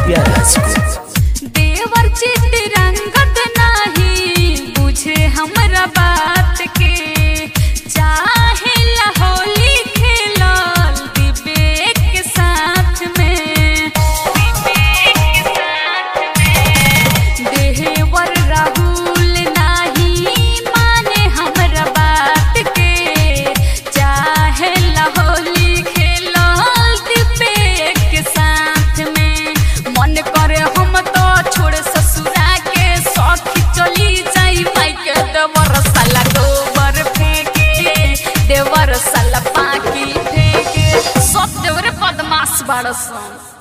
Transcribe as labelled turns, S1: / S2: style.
S1: दिव्या राज को
S2: देवर चित रंगत नाही बुझे हमरा बात के चाहे होली खेलल दिबे के साथ में देवर राहुल नाही माने हमरा बात के चाहे होली खेलल दिबे के साथ में मन करे हम तो छोड़ ससुरा के सखी चली जाई माई के देवर साला गोबर फेंके देवर साला पाकी फेंके सब देवरे बदमाश बाड़सन